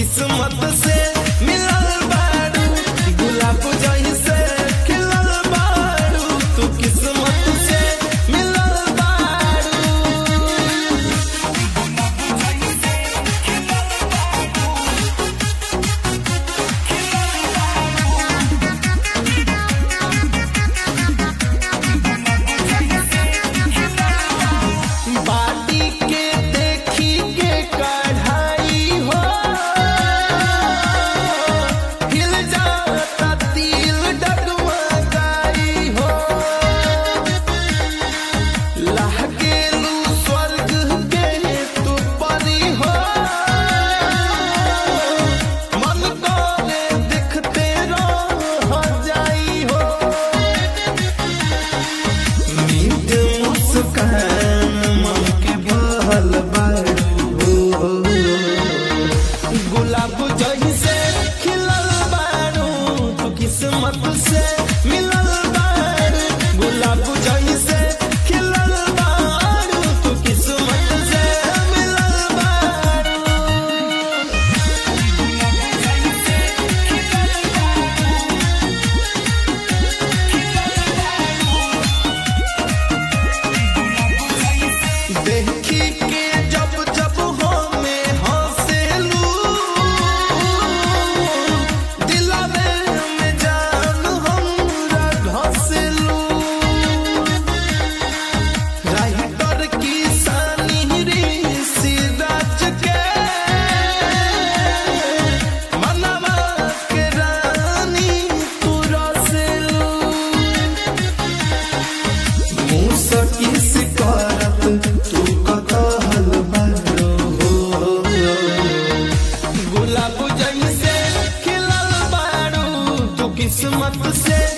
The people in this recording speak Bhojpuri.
किस्मत से मिलल बारू गुलाब जइसे खिलल बारू तू किस्मत से मिलल बारू बाटी के देखी के कढ़ाई हो हिल जाता तिल डगमगाई हो लहकेलू स्वर्ग के तू परी हो मन करे दिखते रह जाई हो मीठ मुस्कान मन के बहल बारू गुलाब जइसे खिलल बारू तू किस्मत से मिलल बारू गुलाब जइसे खिलल बारू तू किस्मत से मिलल बारू देखी के जब जब हमें हंसेलू दिलवे में जान हमरा धसेलू राइटर की सानी रे सिराज के मनवा के रानी तू रसेलू मुसकिस करत तू कतहल बारो गुलाब जइसे खिलल बारू तू किस्मत से